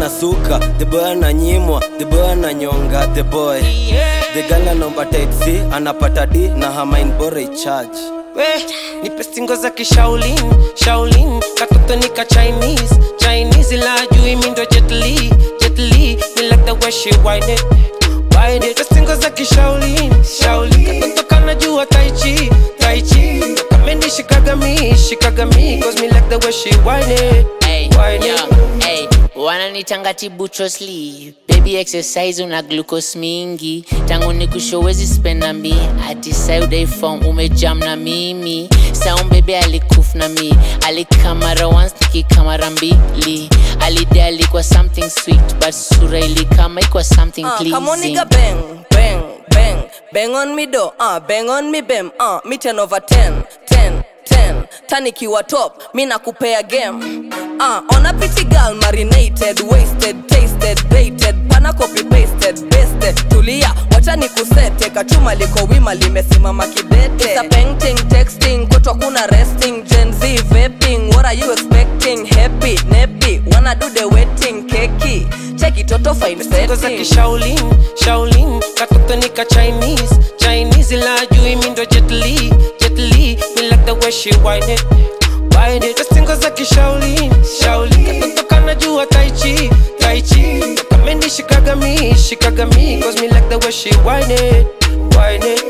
anasuka the boy ananyimwa the boy ananyonga the boy the girl anaomba taxi anapata d na hamain bora icharge we nipe stingo za kishaolin shaolin katoto nika chinese chinese la juu mi ndo jetli jetli me like the way she whine it whine it stingo za kishaolin shaolin katoto kana jua tai chi tai chi kamendi shikaga mi shikaga mi cause me like the way she whine it Hey, whine yo, it hey, wananitanga tibutrosli baby exercise una glucose mingi tangu ni kushowezi spenda mi ati saudafom umejam na mimi saum bebe alikuf na mi alikamara once nikikamara mbili alide alikuwa something sweet but sura ilikama ikwa something Uh, come on, pleasing nigga, bang, bang, bang, bang on me do, uh, bang on me bem, uh, me 10 over 10, 10, 10, tanikiwa top, mi nakupea game. Uh, on a pretty girl, marinated, wasted, tasted, baited, pana copy pasted, basted, tulia, wacha nikusete, kachuma liko wima limesimama kidete. It's a painting, texting, kwetu kuna resting, Gen Z vaping, what are you expecting? Happy, nappy, wanna do the waiting, keki, check it, toto fine stingo za setting. kishaolin shaolin katoto nika chinese chinese la juu mi ndo jetli jetli me like the way she whine it whine it stingo za kishaolin shaolin katoto kana jua tai chi tai chi kamendi shikaga mi shikaga mi cause me like the way she whine it whine it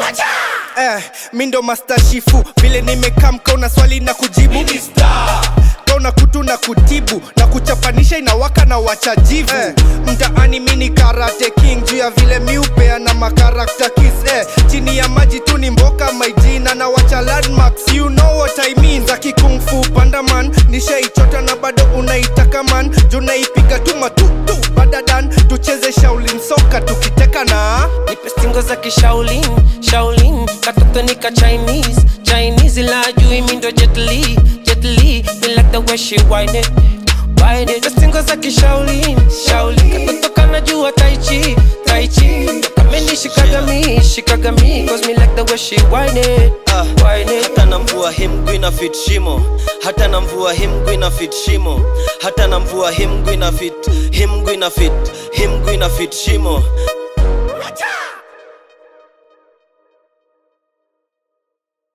eh, mi ndo mastashifu vile nimekamka una swali na kujibu kauna kutu na kutibu na kuchapanisha inawaka na wachajivu eh, mtaani mi ni karate king juu ya vile miupea na makarakta kis eh, chini ya maji tu ni mboka maijina na wacha landmarks you know what I mean za kikungfu pandaman nishaichota na bado unaitaka man juu naipiga tu matutu badadan tucheze shaulin soka tukiteka na nipe stingo za kishaolin shaolin katoto nika chinese chinese la juu mi ndo jetli jetli me like the way she whine it whine it stingo za kishaolin shaolin katoto kana jua tai chi tai chi kamendi shikaga mi shikaga mi cause me like the way she whine it Ah, whine it hata na mvua hii mguu ina fit shimo hata na mvua hii mguu ina fit shimo hata na mvua hii mguu ina fit hii mguu ina fit hii mguu ina fit shimo